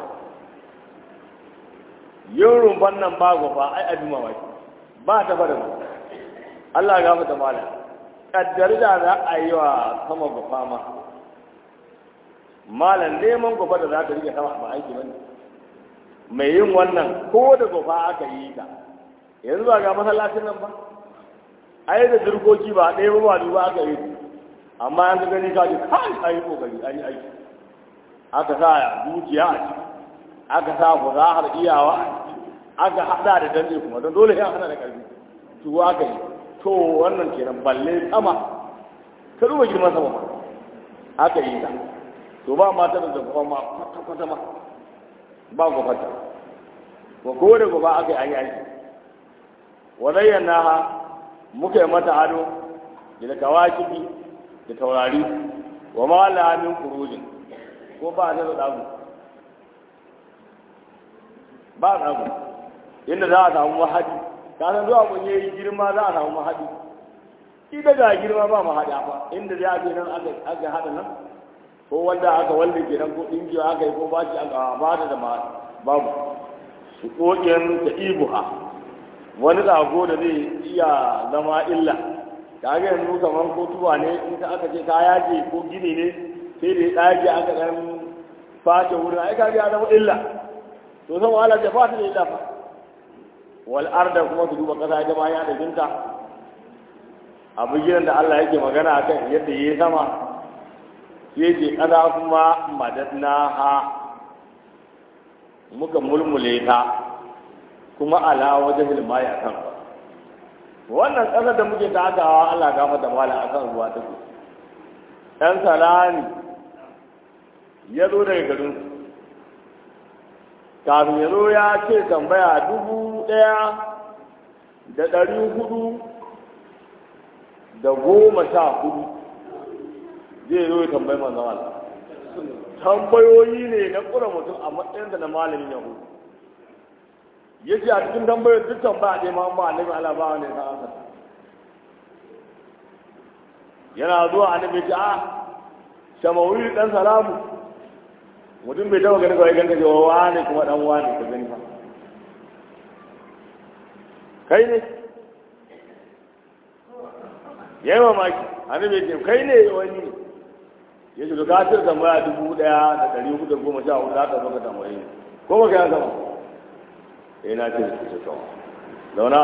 B: yin rumfan nan ba gofa ai abin mamaki ba ta fara gofa Allah ya gafa ta mala kaddar da za a yi wa sama gofa ma malam neman gofa da za ta rike sama ba aiki bane mai yin wannan ko da gofa aka yi ta yanzu ba ga masallacin nan ba ai da dirkoki ba ɗaya ba ba duba aka yi amma an ga gani ka ji kai ai kokari an yi aiki aka sa dukiya a ciki aka sa fuzahar iyawa a ciki aka hada da dande kuma don dole ya hada da karfi to aka yi to wannan kenan balle sama ka duba girman sama ma aka yi ta to ba mata da zafi ma kwata-kwata ma ba gwafata wa ko da gaba aka yi an yi aiki wa zayyana ha muka yi mata ado da kawakibi da taurari wa ma la min kurujin ko ba ta da dagu ba dagu inda za a samu mahadi ka san zuwa kun yi girma za a samu mahadi ida ga girma ba mahadi ba inda za a je nan aka hada nan ko wanda aka wanda ke nan ko dinki aka yi ko ba shi aka ba da da babu su kokin da ibuha wani zago da zai iya zama illa ta ga yanzu kamar ko tuba ne in ka aka ce ka yaje ko gini ne sai da ya ɗage aka ɗan face wurin ai ka ya zama illa to san wahala ta fata da illa fa wal arda kuma su duba kasa ita ma ya da jinta abu gidan da Allah yake magana akan yadda yayi sama sai ce kasa kuma madadna ha muka mulmule ta kuma ala wajhil mai akan wannan ƙasar da muke takawa Allah gafa da mala akan ruwa take ɗan salani ya zo daga garin kafin ya zo ya ce tambaya dubu ɗaya da ɗari hudu da goma sha hudu zai zo ya tambayi manzon Allah tambayoyi ne na ƙura mutum a matsayinsa na malamin yahudu ya ce a cikin tambayoyin duk tambaya ɗaya ma ba annabi Allah ba wanda ya san ansa yana zuwa annabi ya ce a samawi dan salamu mutum bai taba gani kawai ganka cewa wani kuma dan wani ka gani fa kai ne yayi mamaki annabi ya ce kai ne wani ne ya ce ka tir tambaya dubu daya da dari hudu da goma sha hudu za ka zo ka tambaye ko ba ka ya gama eh na ce ce to zauna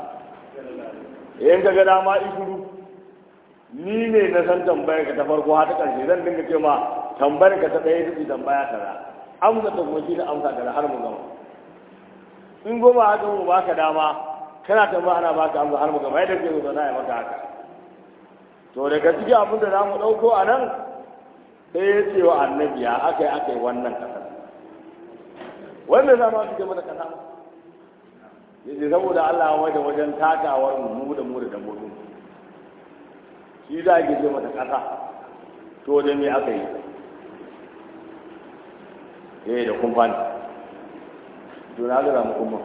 B: in ka ga dama ishuru ni ne na san tambayar ka ta farko har ta ƙarshe zan dinga ce ma tambayar ka ta ɗaya ita ce tambaya kaza amsa ta kuma shi ne amsa kaza har mu gama in goma haka mu baka dama kana tambaya ana baka amsa har mu gama yadda ke zo na yi maka haka to daga cikin abin da za mu ɗauko a nan sai ya ce wa annabi ya aka yi aka yi wannan ƙasar wanda za ma su gama da ƙasa ya ce saboda Allah wajen wajen takawar mu da mu da dabbobin shi za a ce mata ƙasa to da me aka yi eh da kumfa ne to na ga mu kuma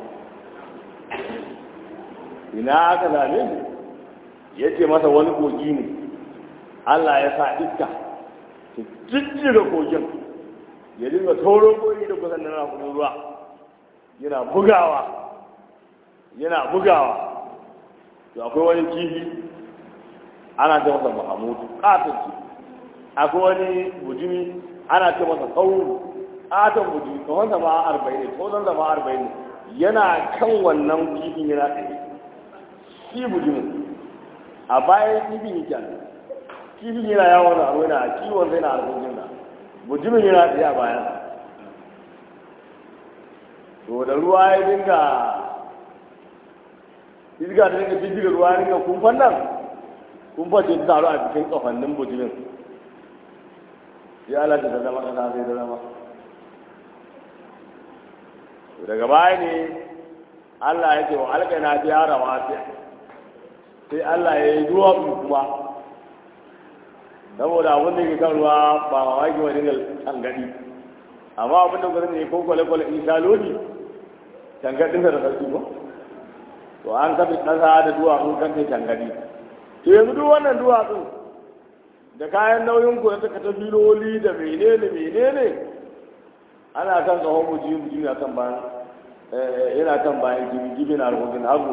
B: ina aka zame shi ya ce masa wani kogi ne Allah ya sa iska ta jijjiga kogin ya dinga taurin kogi da kusan da na ruwa yana bugawa yana bugawa to akwai wani kifi ana ce masa mahamudu katon kifi akwai wani bujimi ana ce masa tsauru katon bujimi kawai zama arba'in ne kawai zama arba'in ne yana kan wannan kifin yana tsaye shi bujimin a bayan kifin yake kifin yana yawon da abu yana kiwon sai na harkokin da bujimin yana tsaye a bayan to da ruwa ya dinga iska ta dinga jijjiga ruwa ya dinga kumfan nan kumfan ce ta taru a cikin kafannin bujimin ya halatta ta zama kasa sai ta zama daga baya ne Allah ya ce wa alƙana ta yara wasiya sai Allah ya yi ruwa kuma saboda abin da ke kan ruwa ba ma waki wani da tangadi amma abin da gudun ne ko kwale-kwale in sha lodi tangadin da sarki ba to an kafi ƙasa da duwatsu kan ta tangadi to yanzu duk wannan duwatsu da kayan nauyin ku da ta filoli da menene menene ana kan tsohon muji muji na kan bayan yana kan bayan jibi jibi na rubutun hagu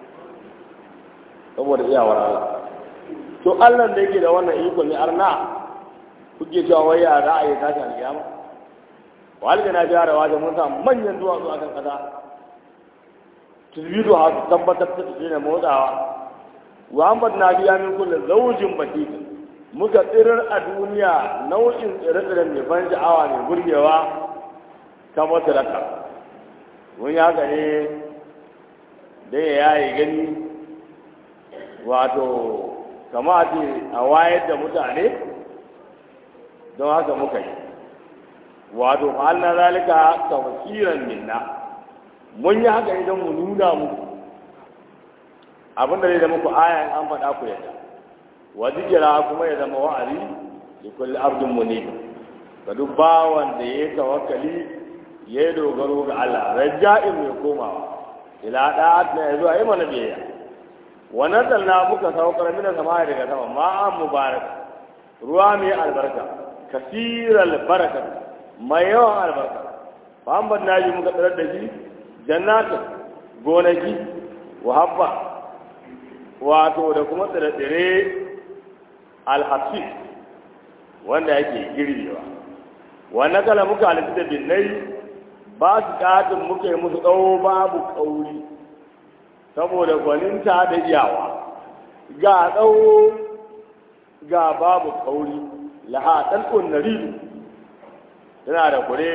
B: saboda iyawar Allah to Allah da yake da wannan iko ne arna kuke cewa wai ya za a yi tashi alƙiyama walga na jara wajen mun samu manyan duwatsu a kan ƙasa tilbido ha su tabbatar da shi ne motsawa wa an na biya min kulle zaujin batik muka tsirar a duniya nau'in tsire-tsiren mai ban sha'awa mai burgewa kamar sadaka wani haka ne dai ya yi gani wato kama a ce a wayar da mutane don haka muka yi wato fa'alna zalika tawkiran minna mun yi haka idan mu nuna muku abinda zai zama ku ayan an faɗa ku yadda wa zikira kuma ya zama wa'azi li kulli abdin munib ga duk bawan da ya tawakkali ya dogaro ga Allah raja'in mai komawa ila da'at na zuwa yi mana biyayya wa nazalna muka saukar mina sama daga sama ma'an mubarak ruwa mai albarka kasiral baraka mai yawan albarka Muhammad naji muka tsirar da shi jannatin gonaki wa habba wato da kuma tsire-tsire alhassi wanda yake girbewa wannan kala muka halittu da binnai ba su katin muka yi musu tsawo babu kauri saboda gwaninta da iyawa ga tsawo ga babu kauri laha ɗalƙun naridu tana da kure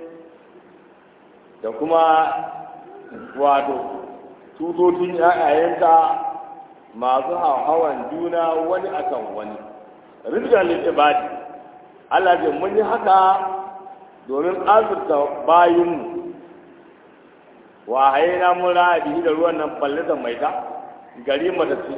B: da kuma wato tutocin ‘ya'yayenta masu hawan juna wani akan wani rizqan lil ibadi Allah ce mun yi haka domin azurta bayinmu wa hayina mun rabi da ruwan nan fallatan mai ta gari matacce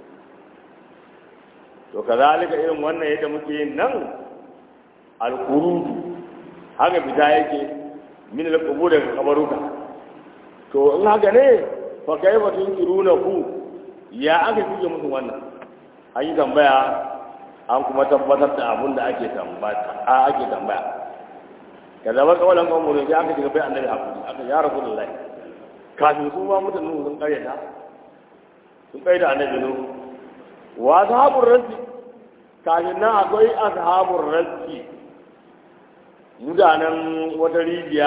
B: to kazalika irin wannan yadda muke yin nan alqurudu haka fita yake min alqubur daga kabaruka to in haka ne fa kaifa tunkiruna ku ya aka kuke musu wannan an yi tambaya an kuma tabbatar da abin da ake tambaya a ake tambaya ka zama kawalan kan murin ya aka shiga bai annabi hakuri aka ya rasu lallai kafin su ma mutane sun karyata sun kai da annabi nu wa ashabur rasi kafin nan akwai ashabur rasi mutanen wata rijiya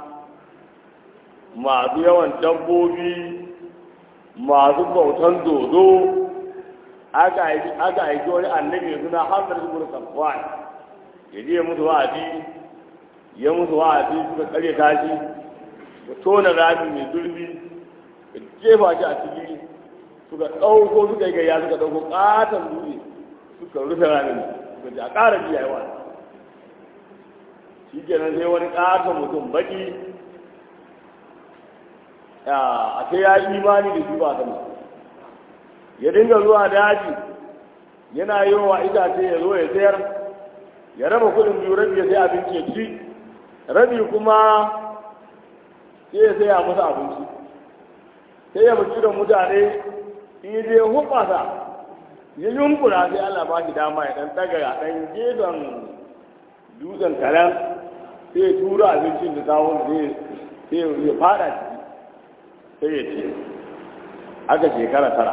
B: masu yawan dabbobi masu bautan dodo aka aiki wani annabi suna hamdar ibn safwan ya je musu wa'azi ya musu wa'azi suka karya tashi ya tona rami mai zurfi ya jefa shi a ciki suka ɗauko suka yi gayya suka ɗauko ƙaton dutse suka rufe ramin suka ji a ƙara biya yawa shi kenan sai wani ƙaton mutum baki a sai ya yi imani da shi ba sama ya dinga zuwa daji yana yi wa itace ya zo ya sayar ya raba kudin biyu rabi ya sai abinci ya ci rabi kuma sai ya saya musu abinci sai ya buci da mutane in yi je hubasa ya yunkura sai Allah ba shi dama ya dan daga dan gefen dutsen karen sai ya tura abincin da kawon sai sai ya fada ciki sai ya ce aka shekara tara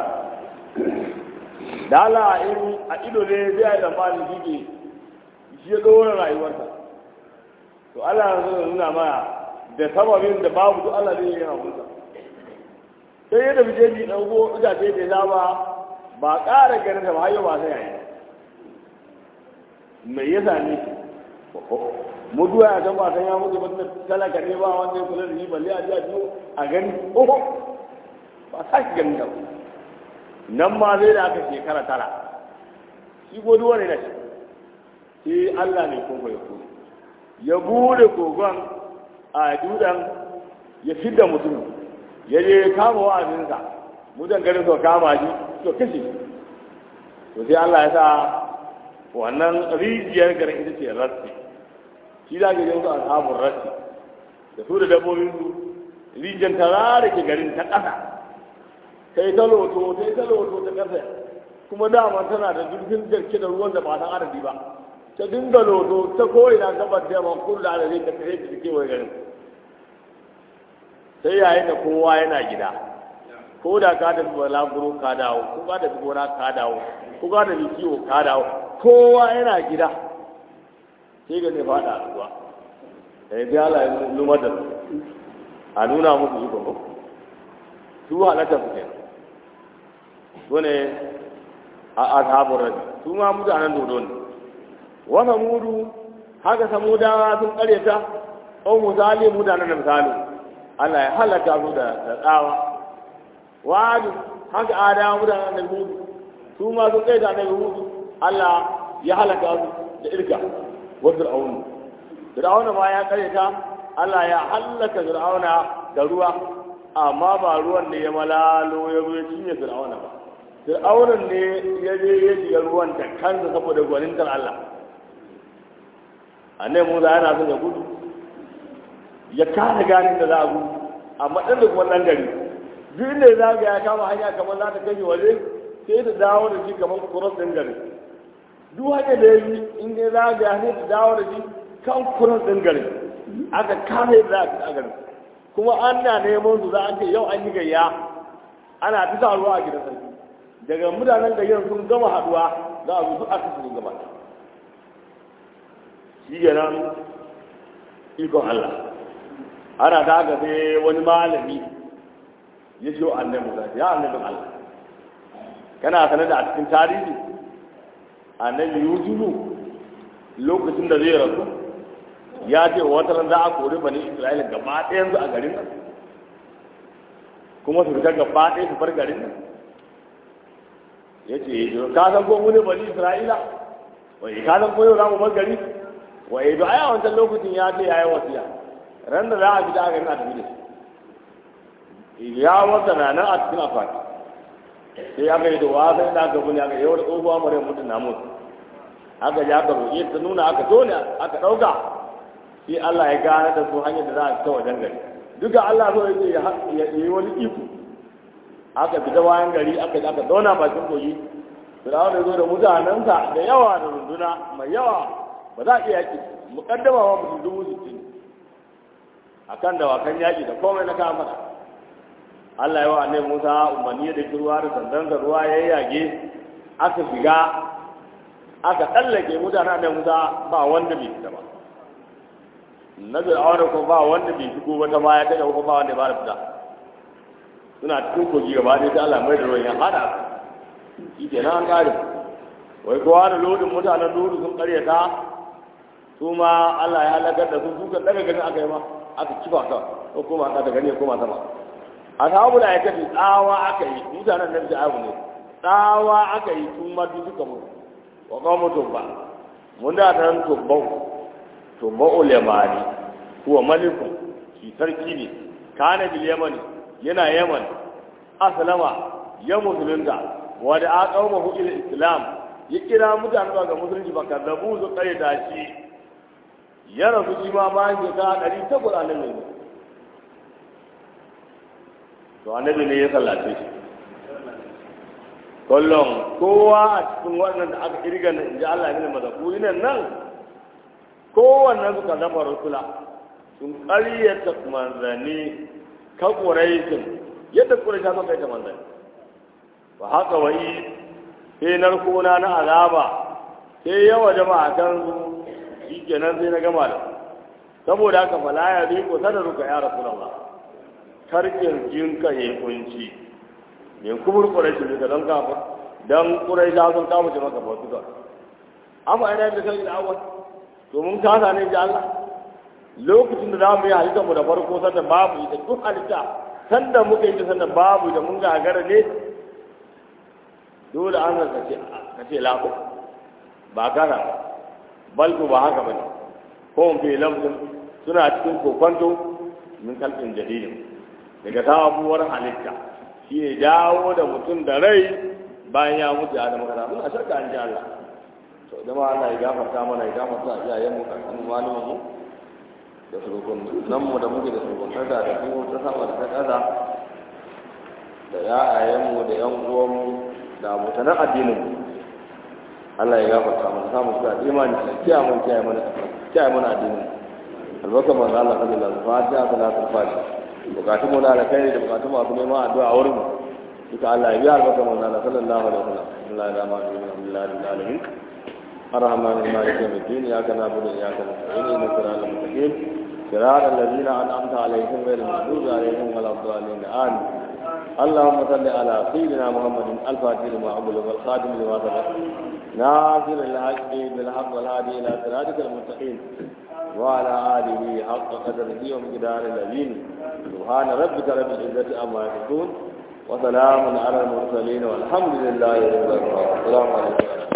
B: da Allah in a ido ne zai yi tsammanin shi ke shi ya ɗora rayuwarsa to Allah ya nuna mana da sababin da babu duk Allah zai yi abunsa sai ya tafi jeji ɗauko itace da ya ba ba ƙara ganin ta ba har yau ba sai yayi me ya same shi mutuwa ya ba san ya mutu ba talaka ne ba wanda ya kula da shi balle a ji a biyo a gani oho ba sa shi gani da nan ma zai da aka shekara tara shi ko duwa ne da shi sai Allah ne kun ya kuma ya bude kogon a dudan ya fidda mutum ya je kama wa'azinsa mutan garin so kama shi to kashe to sai Allah ya sa wannan rijiyar garin ita ce rasti shi da ga yanzu ashabun rasti da su da dabbobin su rijiyar tara da ke garin ta ƙasa sai ta loto sai ta loto ta ƙasa kuma dama tana da zurfin gaske da ruwan da ba san adadi ba ta dinga loto ta koyi na gabar da yamma kudu da adadi ta kare ta kewaye garin sai yayin da kowa yana gida ko da ka tafi balaguro ka dawo ko ka tafi gona ka dawo ko ka tafi kiwo ka dawo kowa yana gida sai ga zai fada a ruwa da ya Allah ya lumar da su a nuna musu iko ko su halatta su kenan su ne a ashabun rabi su ma mutanen dodo ne wa samudu haka samudawa sun karyata au misali mutanen da misali Allah ya halaka su da tsawa wa'adu haka adawa mutanen da hudu su ma sun kaita da hudu Allah ya halaka su da irka wa fir'aun fir'auna ma ya karyata Allah ya halaka fir'auna da ruwa amma ba ruwan ne ya malalo ya zo ya cinye fir'auna ba fir'aunan ne ya je ya shiga ruwan da kansa saboda gwanintar Allah annabi Musa yana son ya gudu ya kare ganin da za a gudu amma ɗan da kuma ɗan gari duk inda za ga ya kama hanya kamar za ta kashe waje sai ta dawo da shi kamar kuros ɗin gari duk hanya da ya yi in dai za ga ya ta dawo da shi kan kuros ɗin gari aka kame da za a gari kuma an na neman su za a ce yau an yi gayya ana ta taruwa a gidan sarki daga mutanen gayyar sun gama haduwa za a zuzu aka su gaba shi nan ikon Allah ana ta haka sai wani malami ya ce annabi Musa ya annabin Allah kana sanar da a cikin tarihi annabi Yusufu lokacin da zai rasu ya ce wata ran za a kori bani Isra'ila gaba ɗayan su a garin nan kuma su fita gaba ɗaya su bar garin nan ya ce ka san ko mu ne bani Isra'ila wai ka san ko yau za mu bar gari wai da ai a wancan lokacin ya ce yayi wasiya ran da za a fita a garin a tafi da shi ya wata na nan a cikin akwati sai aka yi da wasan da aka bune aka yi wata tsohuwa mara mutum na mutu aka ji aka roƙe ta nuna aka tone aka ɗauka sai Allah ya gane da su hanyar da za a fita wajen gari duka Allah so yake ya yi wani iko aka fita bayan gari aka aka zauna bakin kogi Firawun da zo da mutanensa da yawa da runduna mai yawa ba za a iya yaƙi muƙaddama wa mutum dubu sittin akan dawakan yaƙi da komai na kama Allah ya wa annabi Musa umarni da ruwa da sandan da ruwa ya yage aka shiga aka tsallake mutanen annabi Musa ba wanda bai fita ba na Fir'auna ko ba wanda bai shigo ba ta baya ta ko ba wanda ba da fita suna cikin kogi gaba ɗaya sai Allah mai da ruwan ya hada shi ke nan an kare wai kowa da lodin mutanen lodin sun karyata su ma Allah ya halakar da su suka daga ganin aka yi ma aka kifa ka ko kuma aka daga ne koma sama ashabu da aikati tsawa aka yi mutanen nan da abu ne tsawa aka yi su ma duk suka mutu wa qawmu tubba mun da tan tubbau tubbau lemani huwa maliku shi sarki ne kana bil yamani yana yaman aslama ya musulunta wa da aqawmu ila islam ya kira mutane ga musulunci ba kazzabu su kare da shi ya rasu shi ma bayan shekara ɗari takwas annabi ne to annabi ne ya sallace shi kullum kowa a cikin wannan da aka kirga na inji Allah ne mazakuri nan nan kowannen suka zama rusula sun ƙaryata manzanni ka ƙuraishin yadda ƙuraisha suka yi ta manzanni ba haka wa'i sai narkona na azaba sai yawa jama'a kan su shi kenan sai na gama da saboda haka fala ya bi ko sadaruka ya rasulullah karkin jinka ya kunci ne kubur quraishi ne don kafa dan quraisha sun kawo ce maka bautu ga amma ina da kai da awal to mun kasa ne da Allah lokacin da zamu yi halitta mu da farko sanda babu ita duk halitta sanda muka yi sanda babu da mun gagara ne dole an ka ce ka ce lako ba kana bal ba haka bane ko mun fi lafzin suna cikin kokonto min kalbin jadidin daga sabuwar halitta shi ne dawo da mutum da rai bayan ya mutu ya da magana muna shakka an ji Allah to zama Allah ya gafarta mana ya gafarta iyayen mu kakan malumin mu da surukun nan mu da muke da surukun kada da su ta sama da ta kaza da ya'ayen mu da yan uwan mu da abokanan addinin mu Allah ya gafarta mana samu su da imani da kiyaye mun kiyaye mana kiyaye mana addinin albarka manzo Allah sallallahu alaihi wasallam fatiha salatul fatiha bukatun mu na da kai da bukatun masu neman addu'a a wurin mu duka Allah ya biya albarka manzo Allah sallallahu alaihi wasallam Allah ya dama da alhamdulillah rabbil alamin الرحمن المالك يوم الدين اياك نعبد واياك نستعين اهدنا الصراط المستقيم صراط الذين انعمت عليهم غير المغضوب عليهم ولا الضالين امين اللهم صل على سيدنا محمد الفاتح لما أغلق والخاتم لما سبق ناصر الحق بالحق والهادي الى صراطك المستقيم وعلى اله حق قدره ومقدار الذين سبحان ربك رب العزه عما يصفون وسلام على المرسلين والحمد لله رب العالمين السلام عليكم